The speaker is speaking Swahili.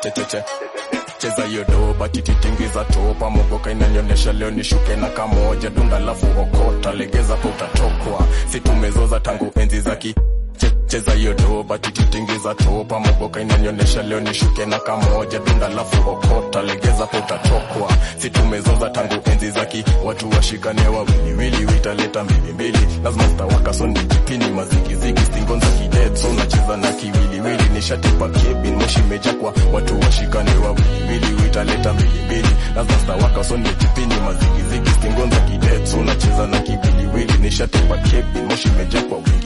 checheche cheza hiyo doba tititingiza topa mogoka inanionyesha leo nishuke na kamoja dunda lafu okota legeza pa utatokwa situmezoza tangu enzi za ki che- cheza hiyo doba tititingiza topa mogoka inanionyesha leo nishuke na kamoja dunda lafu okota legeza pa utatokwa situmezoza tangu enzi za ki watu washikane wawiliwili witaleta mbilimbili lazima stawaka so nijipini mazigizigi stingon za kidet so nacheza na kiwiliwili nishatipa kebin moshi meja kwa watu washikane wawiliwili witaleta mbilimbili lazima stawaka so nijipini mazigizigi stingon za kidet so nacheza na kiwiliwili nishatipa kebin moshi meja kwa wingi